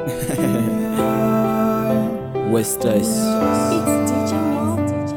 West Ice. It's DJ Mix.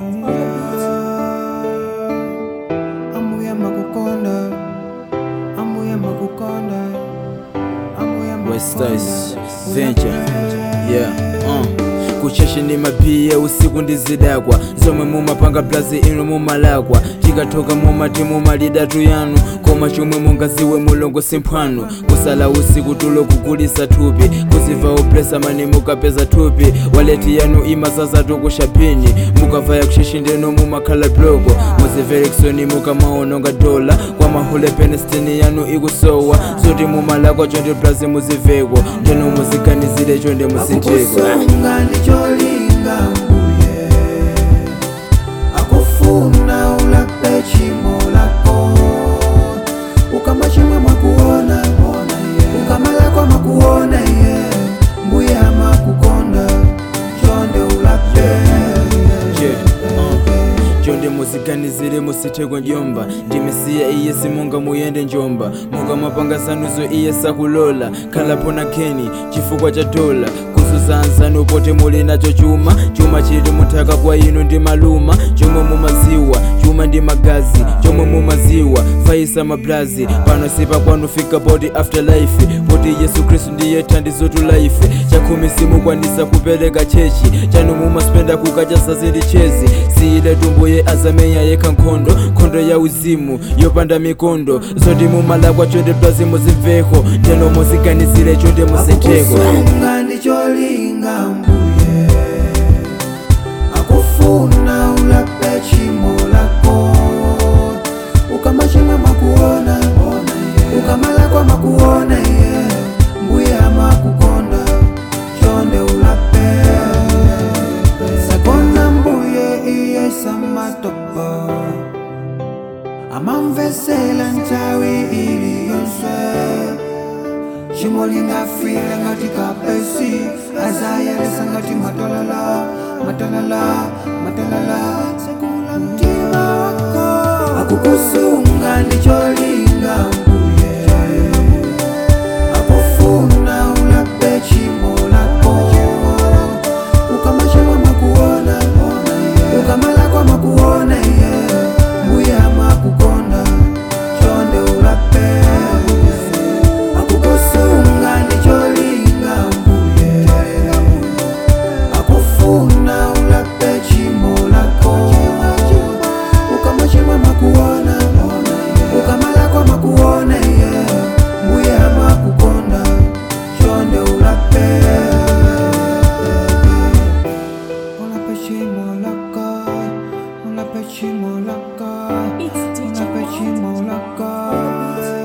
amuyamba kukonda amuyamba kukonda amuyamba West Ice Venture. Yeah, uh. kucheshe ndi mapiye usiku ndizidakwa zomwe mumapanga plazi inu mumalakwa tikatoka mumati mumalidatu yanu koma chomwe mungaziwe mulongo simphwanu kusala usiku tulo kugulisa thupi kuziva upresa mani mukapeza thupi waleti yanu imasazatu kushapini mukavaya kucheshe ndeno mumakhala bloko muzimvere kisoni mukamaononga dola kwa mahule penestini yanu ikusowa zoti mumalakwa chonde plazi muziveko ndeno muziganizire chonde musintheko akukusunga ndicholinga mbuye akufuna ulape chimo lako ukama chimwe mwakuona ukamalakwa makuona iye mbuye amakukonda chonde ulape Yeah, uh. chonde muziganizire musitheko njomba ndimesiya iye simunga muyende njomba mukamapanga zanuzo iye sakulola khalapo na kheni chifukwa cha dola kuzuzanzani upote muli nacho chuma chuma chili munthaka kwa inu ndi maluma chomwe mumaziwa chuma ndi magazi chomwe mumaziwa faisa mablazi pano sipa kwanu fika poti afterlife poti yesu khristu ndiye thandizo tu life chakhumi simukwanisa kupereka chechi chanu mumaspenda kukacha sazindi chezi siyile tumbuye azamenya yekha nkhondo nkhondo ya uzimu yopanda mikondo zoti mumalakwa chonde plazi muzimveko teno muziganizire chonde musintheko akukusunga ndicholinga mbuye akufuna ulape chimo lako ukama chimwe makuona ukamalakwa makuona iye mbuye amakukonda chonde ulape sakona mbuye iye samatopo amamvesela nthawi iliyonse chimo lingafile ngati kapesi azayalesa ngati matalala matalala matalala sekula mtima wako akukusunga ndicholinga mbuye akufuna ulape chimo lako ukama chimwe makuona ukamalakwa makuona iye mbuye amakukonda chonde ulape akukusunga ndicholinga mbuye akufuna ulape chimo lako ukama chimwe makuona ukamalakwa makuona iye mbuye amakukonda chonde ulape ulape chimo lako ulape chimo lako It's DJ ulape Mix. chimo lako